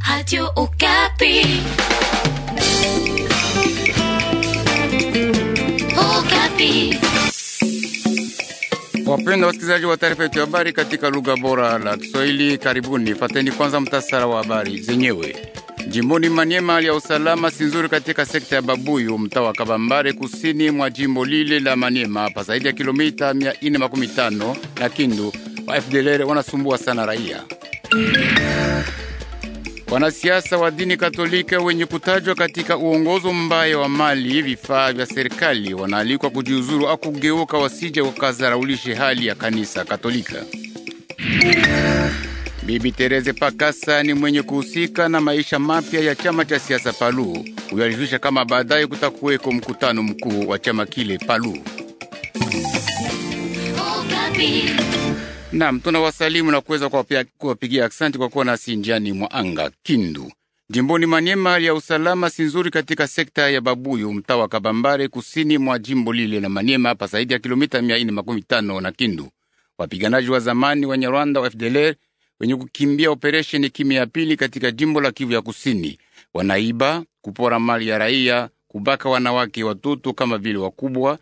Radio Okapi. Okapi. Wapenda wasikilizaji wa taarifa yetu ya habari katika lugha bora la Kiswahili, karibuni. Fateni kwanza mtasara wa habari zenyewe. Jimboni Maniema, hali ya usalama si nzuri katika sekta ya Babuyu, mtaa wa Kabambare, kusini mwa jimbo lile la Maniema, hapa zaidi ya kilomita 415 na Kindu. Wa FDLR wanasumbua sana raia. Wanasiasa wa dini Katolika wenye kutajwa katika uongozo mbaya wa mali vifaa vya serikali wanaalikwa kujiuzuru au kugeuka, wasije wakazaraulishe hali ya kanisa Katolika. Bibi Tereze Pakasa ni mwenye kuhusika na maisha mapya ya chama cha siasa Palu. Huyo alijulisha kama baadaye kutakuweko mkutano mkuu wa chama kile Palu. Okapi. Nam, tunawasalimu na kuweza kuwapia- kuwapigia aksanti kwa kuwa nasi njiani mwa anga. Kindu, jimboni Maniema, hali ya usalama si nzuri katika sekta ya Babuyu, mtaa wa Kabambare, kusini mwa jimbo lile la Maniema, hapa zaidi ya kilomita 415 na Kindu. Wapiganaji wa zamani wa Nyarwanda wa FDLR wenye kukimbia operesheni kimya ya pili katika jimbo la Kivu ya kusini wanaiba, kupora mali ya raia, kubaka wanawake, watoto kama vile wakubwa,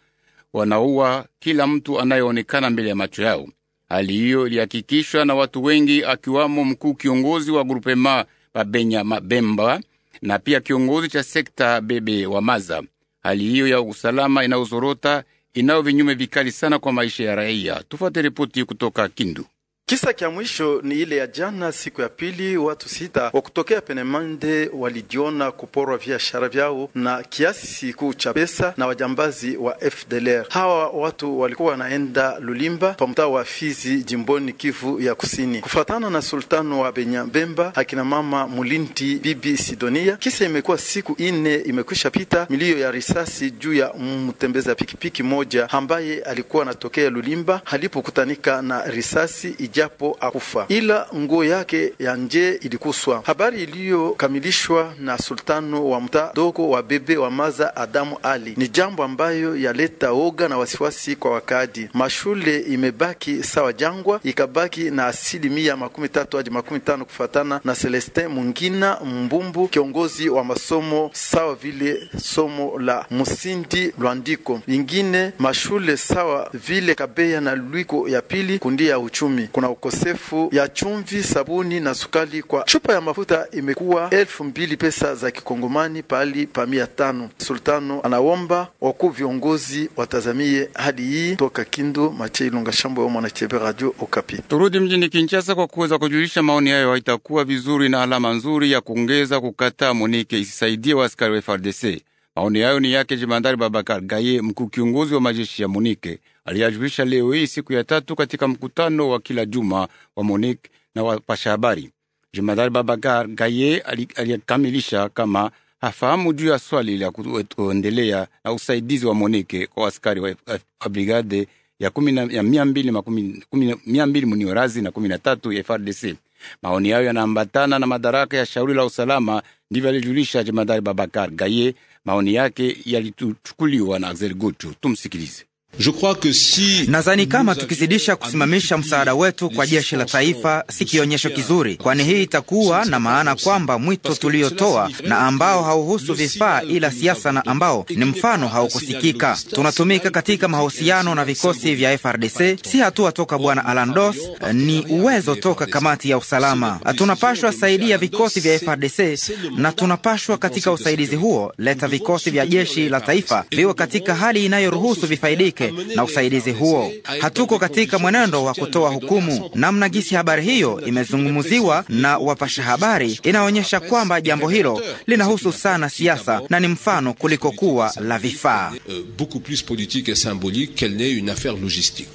wanaua kila mtu anayeonekana mbele ya macho yao. Hali hiyo ilihakikishwa na watu wengi akiwamo mkuu kiongozi wa grupema Babenya Mabemba na pia kiongozi cha sekta Bebe wa Maza. Hali hiyo ya usalama inayozorota inayo vinyume vikali sana kwa maisha ya raia. Tufuate ripoti kutoka Kindu. Kisa kya mwisho ni ile ya jana, siku ya pili, watu sita wa kutokea Penemande walijiona kuporwa biashara vyao na kiasi siku cha pesa na wajambazi wa FDLR. Hawa watu walikuwa wanaenda Lulimba pa mtaa wa Fizi, jimboni Kivu ya Kusini. Kufatana na sultano wa Benyabemba, akina mama Mulinti, bibi Sidonia, kisa imekuwa siku ine imekwisha pita, milio ya risasi juu ya mtembeza pikipiki moja ambaye alikuwa anatokea Lulimba alipokutanika na risasi japo akufa ila nguo yake ya nje ilikuswa. Habari iliyokamilishwa na sultano wa mtaa dogo wa bebe wa Maza Adamu Ali ni jambo ambayo yaleta oga na wasiwasi kwa wakadi. Mashule imebaki sawa jangwa, ikabaki na asilimia makumi tatu hadi makumi tano kufatana na Celestin Mungina Mbumbu, kiongozi wa masomo sawa vile somo la Musindi Lwandiko. Ingine mashule sawa vile Kabeya na Lwiko ya pili kundi ya uchumi kuna ukosefu ya chumvi, sabuni na sukali. Kwa chupa ya mafuta imekuwa elfu mbili pesa za kikongomani pahali pa mia tano. Sultano anaomba wakuu viongozi watazamie hali hii. Toka Kindu, Mache Ilunga Shambo ya Mwanachebe, Radio Okapi. Turudi mjini Kinshasa kwa kuweza kujulisha maoni hayo. Haitakuwa vizuri na alama nzuri ya kuongeza kukataa Monike isisaidie wa askari wa FRDC. Maoni hayo ni yake Jemandari Babakar Gaye, mkuu kiongozi wa majeshi ya Monike, aliyajulisha leo hii siku ya tatu katika mkutano wa kila juma wa Monike na wapasha habari. Jemandari Babakar Gaye aliyakamilisha kama hafahamu juu ya swali la kuendelea na usaidizi wa Monike kwa askari wa, wa brigade ya kumi na ya mia mbili makumi kumi mia mbili muniorazi na kumi na tatu ya FRDC. Maoni hayo yanaambatana na madaraka ya shauri la usalama, ndivyo alijulisha jemadari Babakar Gaye. Maoni yake yalichukuliwa na Axel Gutu. Tumsikilize. Je crois que si Nadhani kama tukizidisha kusimamisha msaada wetu kwa jeshi la taifa si kionyesho kizuri, kwani hii itakuwa na maana kwamba mwito tuliotoa na ambao hauhusu vifaa ila siasa na ambao ni mfano haukusikika. Tunatumika katika mahusiano na vikosi vya FRDC, si hatua toka bwana Alandos, ni uwezo toka kamati ya usalama. Tunapashwa saidia vikosi vya FRDC na tunapashwa katika usaidizi huo leta vikosi vya jeshi la taifa viwe katika hali inayoruhusu vifaidike na usaidizi huo. Hatuko katika mwenendo wa kutoa hukumu. Namna gisi habari hiyo imezungumziwa na wapasha habari inaonyesha kwamba jambo hilo linahusu sana siasa na ni mfano kuliko kuwa la vifaa. euh, beaucoup plus politique et symbolique qu'elle n'est une affaire logistique.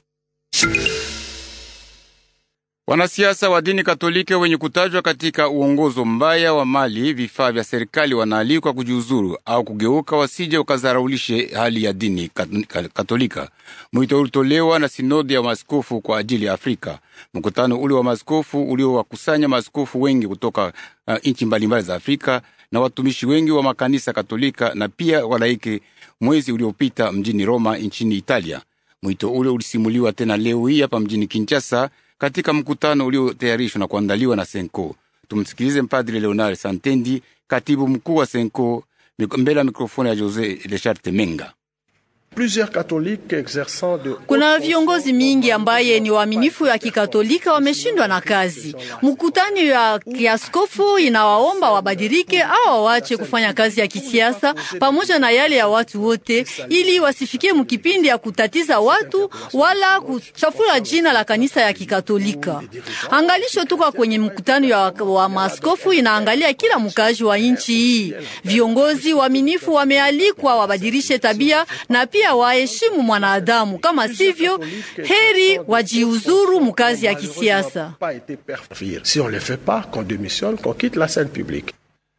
Wanasiasa wa dini Katoliki wenye kutajwa katika uongozo mbaya wa mali vifaa vya serikali wanaalikwa kujiuzuru au kugeuka, wasije wakazaraulishe hali ya dini kat- Katolika. Mwito ulitolewa na sinodi ya maaskofu kwa ajili ya Afrika. Mkutano ule wa maaskofu uliowakusanya maaskofu wengi kutoka uh, nchi mbalimbali za Afrika na watumishi wengi wa makanisa Katolika na pia walaiki, mwezi uliopita mjini Roma nchini Italia. Mwito ule ulisimuliwa tena leo hii hapa mjini Kinshasa katika mkutano uliotayarishwa na kuandaliwa na Senko. Tumsikilize Mpadri Leonard Santendi, katibu mkuu wa Senko, mbele ya mikrofoni ya Jose Lechard Temenga. Kuna viongozi mingi ambaye ni waaminifu ya kikatolika wameshindwa na kazi. Mkutano ya kiaskofu inawaomba wabadilike au wawache kufanya kazi ya kisiasa pamoja na yale ya watu wote, ili wasifikie mkipindi ya kutatiza watu wala kuchafula jina la kanisa ya kikatolika. Angalisho tuka kwenye mkutano ya wa maaskofu inaangalia kila mkazi wa nchi hii. Viongozi waaminifu wamealikwa wabadilishe tabia na pia waheshimu mwanadamu, kama sivyo heri wajiuzuru mkazi ya kisiasa. Si on le fait pas, qu'on démissionne, qu'on quitte la scène publique.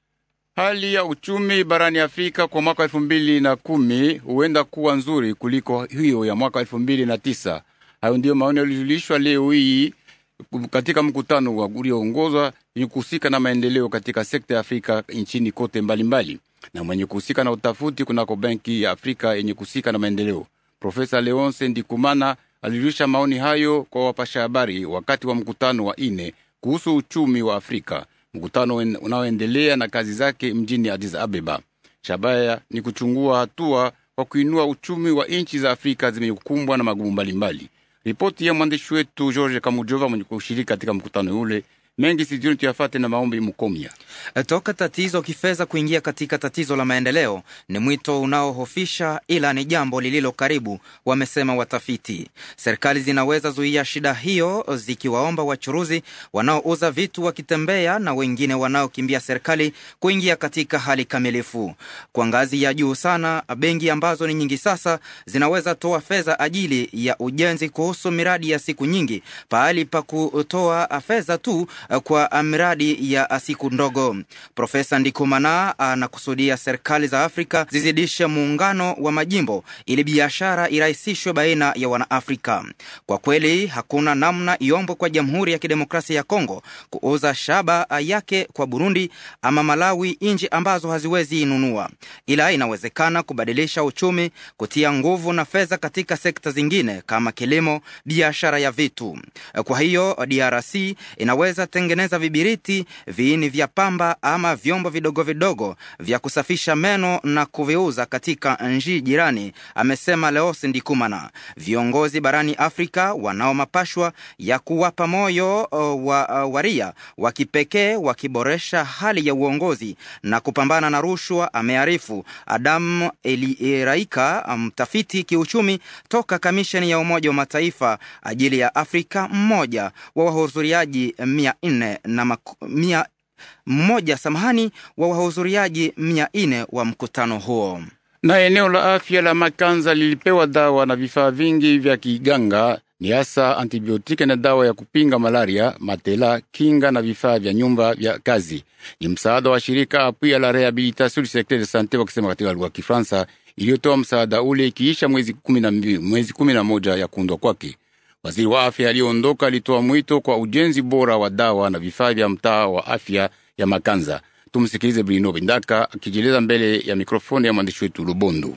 Hali ya uchumi barani Afrika kwa mwaka elfu mbili na kumi huenda kuwa nzuri kuliko hiyo ya mwaka elfu mbili na tisa. Hayo ndiyo maoni yalijulishwa leo hii katika mkutano wa ulioongozwa yenye kuhusika na maendeleo katika sekta ya Afrika nchini kote mbalimbali mbali, na mwenye kuhusika na utafuti kunako benki ya Afrika yenye kuhusika na maendeleo. Profesa Leonce Ndikumana alijulisha maoni hayo kwa wapasha habari wakati wa mkutano wa ine kuhusu uchumi wa Afrika, mkutano unaoendelea na kazi zake mjini Addis Abeba. Shabaya ni kuchungua hatua kwa kuinua uchumi wa nchi za Afrika zimekumbwa na magumu mbalimbali. Ripoti ya mwandishi wetu George Kamujova mwenye kushiriki katika mkutano ule mengi sijuni tuyafate na maombi Mukomya. Toka tatizo kifedha kuingia katika tatizo la maendeleo ni mwito unaohofisha, ila ni jambo lililo karibu, wamesema watafiti. Serikali zinaweza zuia shida hiyo zikiwaomba wachuruzi wanaouza vitu wakitembea na wengine wanaokimbia serikali kuingia katika hali kamilifu. Kwa ngazi ya juu sana, benki ambazo ni nyingi sasa zinaweza toa fedha ajili ya ujenzi kuhusu miradi ya siku nyingi, pahali pa kutoa fedha tu kwa miradi ya siku ndogo. Profesa Ndikumana anakusudia serikali za Afrika zizidishe muungano wa majimbo ili biashara irahisishwe baina ya Wanaafrika. Kwa kweli, hakuna namna iombwe kwa Jamhuri ya Kidemokrasia ya Kongo kuuza shaba yake kwa Burundi ama Malawi, nchi ambazo haziwezi inunua, ila inawezekana kubadilisha uchumi, kutia nguvu na fedha katika sekta zingine kama kilimo, biashara ya vitu. Kwa hiyo DRC inaweza tengeneza vibiriti, viini vya pamba ama vyombo vidogo vidogo vya kusafisha meno na kuviuza katika nchi jirani, amesema Leos Ndikumana. Viongozi barani Afrika wanao mapashwa ya kuwapa moyo wa waria wa kipekee wakiboresha hali ya uongozi na kupambana na rushwa, amearifu Adam Eliraika, mtafiti kiuchumi toka kamisheni ya Umoja wa Mataifa ajili ya Afrika, mmoja wa wahudhuriaji mia nne na maku, mia mmoja samahani wa wahudhuriaji mia nne wa mkutano huo. Na eneo la afya la Makanza lilipewa dawa na vifaa vingi vya kiganga, ni hasa antibiotiki na dawa ya kupinga malaria, matela, kinga na vifaa vya nyumba vya kazi. Ni msaada wa shirika Apui la Rehabilitation du Secteur de Sante, wakisema katika lugha ya Kifaransa, iliyotoa msaada ule ikiisha mwezi kumi na mbili mwezi kumi na moja ya kuundwa kwake. Waziri wa afya aliyoondoka alitoa mwito kwa ujenzi bora wa dawa na vifaa vya mtaa wa afya ya Makanza. Tumsikilize Brino Bindaka akijieleza mbele ya mikrofoni ya mwandishi wetu Lubondo.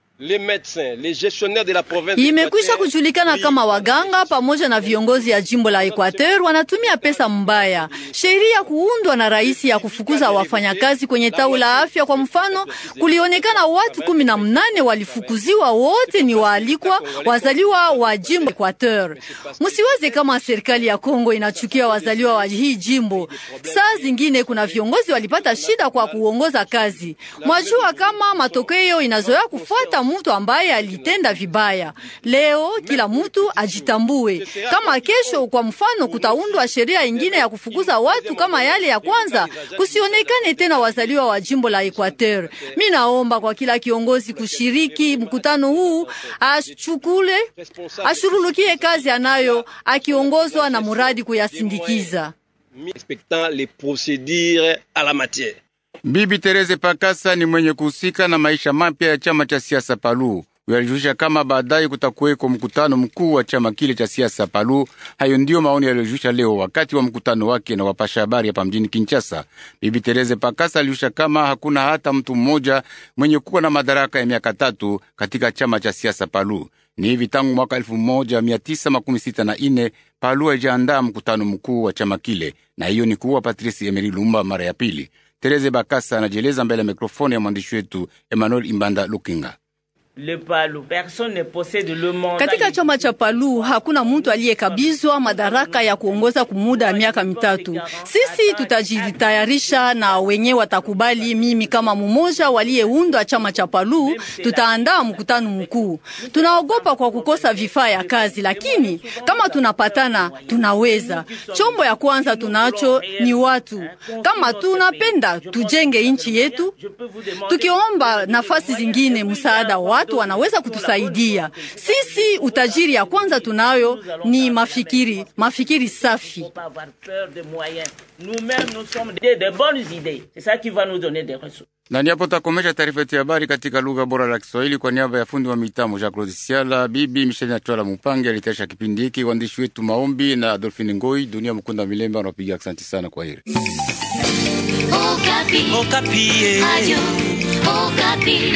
Imekwisha kujulikana kama waganga pamoja na viongozi ya jimbo la Equateur wanatumia pesa mbaya. Sheria kuundwa na rais ya kufukuza wafanyakazi kwenye tawi la afya, kwa mfano, kulionekana watu kumi na mnane walifukuziwa, wote ni waalikwa wazaliwa wa jimbo Equateur. Msiwaze kama serikali ya Kongo inachukia wazaliwa wa hii jimbo. Saa zingine kuna viongozi walipata shida kwa kuongoza kazi. Mwajua kama matokeo inazoea kufuata mtu ambaye alitenda vibaya. Leo kila mtu ajitambue. Kama kesho, kwa mfano, kutaundwa sheria ingine ya kufukuza watu kama yale ya kwanza, kusionekane tena wazaliwa wa jimbo la Equateur. Mi naomba kwa kila kiongozi kushiriki mkutano huu, achukule ashurulukie kazi anayo, akiongozwa na muradi kuyasindikiza. Bibi Tereze Pakasa ni mwenye kuhusika na maisha mapya ya chama cha siasa Palu. Yalijulisha kama baadaye kutakuweko mkutano mkuu wa chama kile cha siasa Palu. Hayo ndiyo maoni yaliyojulisha leo wakati wa mkutano wake na wapasha habari hapa mjini Kinshasa. Bibi Tereze Pakasa alijulisha kama hakuna hata mtu mmoja mwenye kuwa na madaraka ya miaka tatu katika chama cha siasa Palu. Ni hivi tangu mwaka elfu moja mia tisa makumi sita na ine Palu haijaandaa mkutano mkuu wa chama kile, na hiyo ni kuwa Patrice Emery Lumba mara ya pili. Tereze Bakasa anajieleza mbele ya mikrofoni ya mwandishi wetu Emmanuel Imbanda Lukinga. Le Palu, personne ne possède le mandat. Katika chama cha Palu hakuna mtu aliyekabizwa madaraka ya kuongoza kumuda ya miaka mitatu. Sisi tutajitayarisha na wenye watakubali. Mimi kama mmoja waliyeundwa chama cha Palu, tutaandaa mkutano mkuu. Tunaogopa kwa kukosa vifaa ya kazi, lakini kama tunapatana tunaweza. Chombo ya kwanza tunacho ni watu. Kama tunapenda tujenge nchi yetu, tukiomba nafasi zingine msaada wa watu wanaweza kutusaidia sisi. Utajiri ya kwanza tunayo ni mafikiri, mafikiri safi. Faut pas avoir peur des moyens. Nous-mêmes, nous sommes des, des bonnes idées. C'est ça qui va nous donner des ressources. Na niapo takomesha taarifa yetu ya habari katika lugha bora la Kiswahili kwa niaba ya fundi wa mitambo Jacques Claude Siala, bibi Michel Natwala Mupange alitayarisha kipindi hiki, waandishi wetu Maombi na Adolphine Ngoi, Dunia Mkunda Milemba wanapiga asante sana. Kwa heri. Okapi. Okapi. Radio Okapi.